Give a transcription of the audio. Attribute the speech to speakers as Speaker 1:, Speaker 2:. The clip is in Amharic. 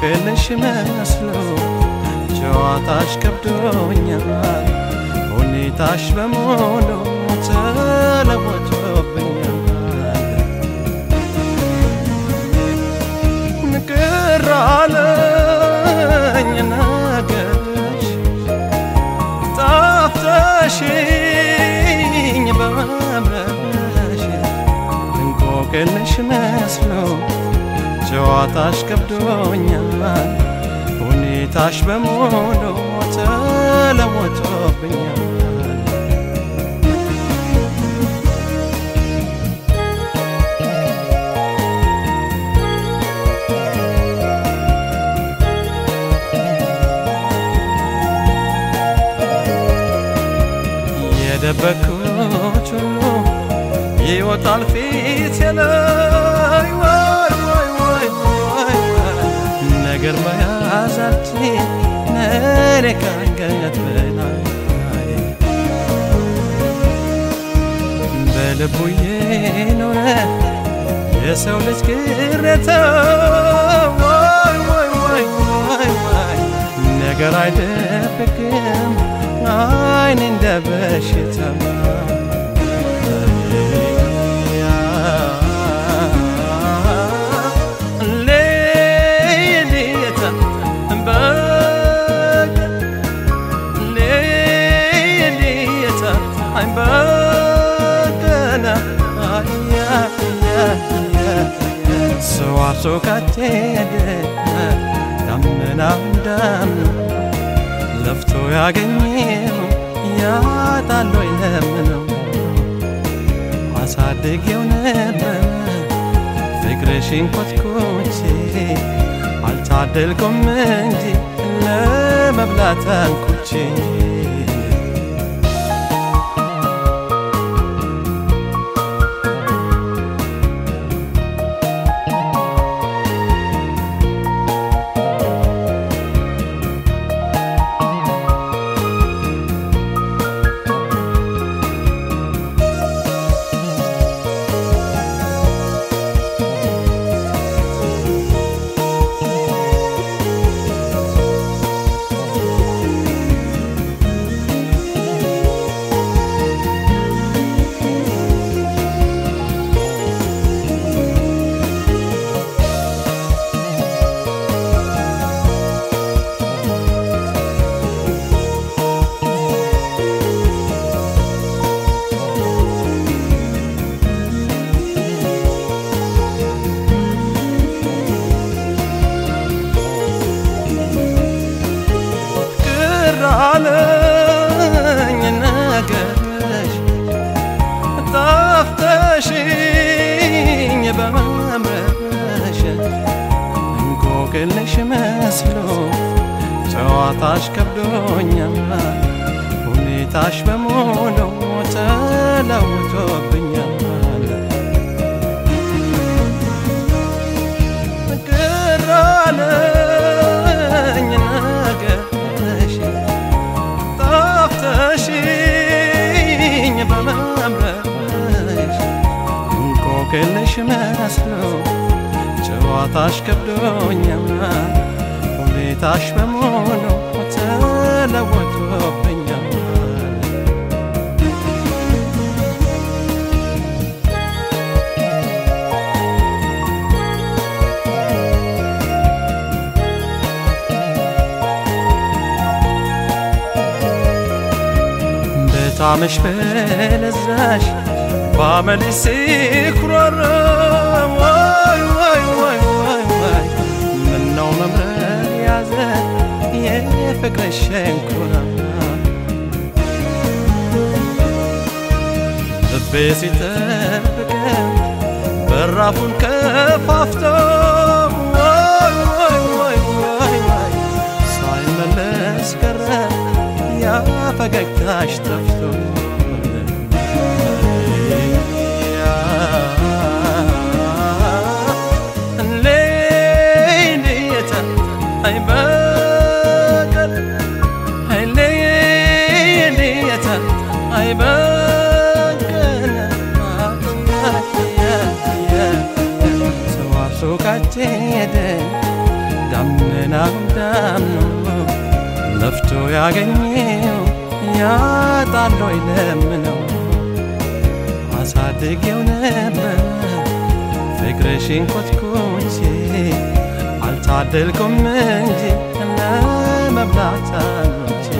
Speaker 1: እንቆቅልሽ መስሎ ጨዋታሽ ከብዶኛል ሁኔታሽ በሙሉ ተለወጦብኛል ቅር አለኝ ነገርሽ ጣፍተሽኝ በመምረሽ እንቆቅልሽ መስሎ ጨዋታሽ ከብዶኛል ሁኔታሽ በሙሉ ተለወጦብኛል የደበኩት ሁሉ ይወጣል ፊቴ ላይ ወይ ወይ ወይ ወይ ነገር መያዛች ነኔ ካንገት በላይ በልቡ የኖረ የሰው ልጅ ቅሬታ ወይ ወይ ወይ ወይ ወይ ነገር አይደብቅም አይን እንደ በሽታ ሰው አርሶ ካቴደ ዳመና እንዳምነው ለፍቶ ያገኘው ያጣሎይ ለምነው አሳድጌው ነበር ፍቅርሽን ኮትኮቼ አልታደልኩም እንጂ ለመብላት አንኩቼ ቅር አለኝ ነገርሽ ጣፍተሽኝ በመምረሽ እንቆቅልሽ መስሎ ጨዋታሽ ከብዶኛል ሁኔታሽ በሙሉ ተለውጦብኛል ቅር አለኝ ነገርሽ ጣፍተሽኝ በመምረሽ እንቆቅልሽ መስሎ ጨዋታሽ ከብዶኛል ሁኔታሽ በሙሉ ተለወጦብኛል በጣምሽ በለዛሽ ባመልሽ ሲኩራራ ወይ ወይ ወይ ወይ ወይ ምነው መምረር ያዘ የፍቅርሽ ሸንኮራ ልቤ ሲጠብቀን በራፉን ከፋፍቶ ወይ ወይ ወይ ወይ ወይ ሳይመለስ ቀረ ያ ፈገግታሽ ጠፍቶ ሄደ ዳመና ያገኘው ያጣሎ ይለምነው አሳድጌው ነበር ፍቅርሽን ኮትኩቼ አልታደልኩም እንጂ ለመብላት አልቼ